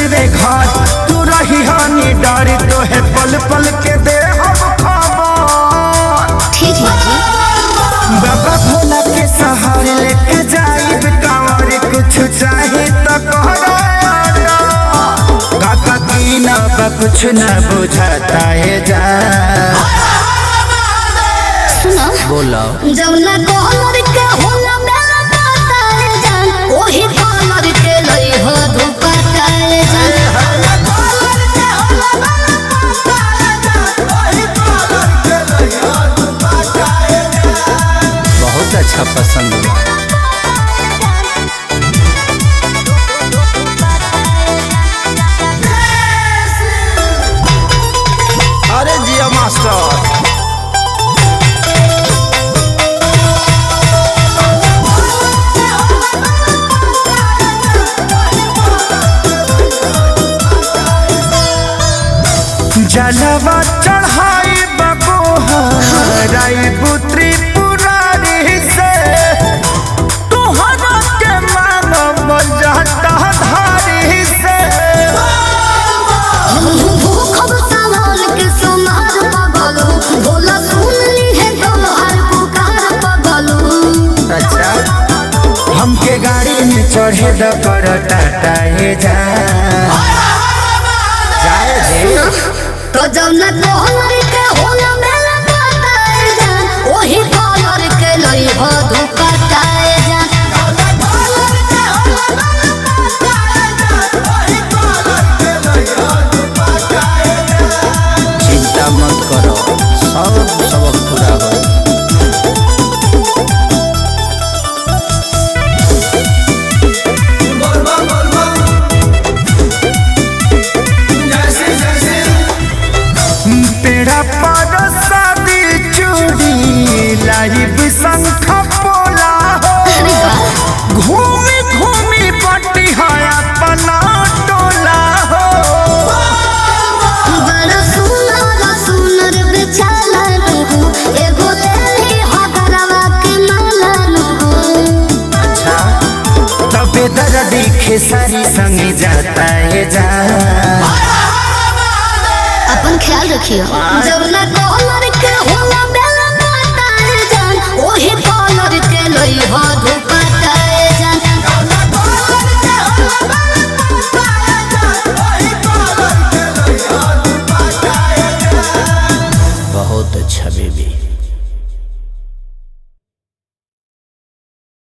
देवे घर तू रही हानि डरी तो है पल पल के दे हम खबर ठीक है जी बाबा भोला के सहारे लेके जाइब कांवर कुछ चाहे तो कहरा काका की ना बा कुछ ना बुझाता है जा सुनो बोलो जब ना कॉलर के होला मेरा पता है जान ओही कॉलर के लई हो धोखा काए जान बहुत अच्छा पसंद हुआ अरे जिया मास्टर जलवा चढ़ाई बबोहराई पुत्री पुरारी से तुहरा के मानव जाता धारी से भूखब सामान के सोनार पगलू भोला सुन ली है तोहार पुकार पगलू अच्छा हमके गाड़ी में चढ़े द कर टाटा हे जा जाए दे तो जब ना कॉलर के होला मेरा पता है जान ओही कॉलर के लई हो धोखा काए जान चिंता मत करो सब सबक पूरा हो पेड़ा पर शादी चूड़ी लाइव शंख पोला हो अरे वाह घूमी घूमी पट्टी है अपना टोला हो बड़ा सुनर सुनर बेचाला नु एगो लेली हगरवा के माला नु अच्छा तबे दर्दी खेसारी संग जाता है जा अपन ख्याल रखियो जब ना कॉलर के होला बेला पता है जान ओही कॉलर के लई हो धोखा काए जान बहुत अच्छा बेबी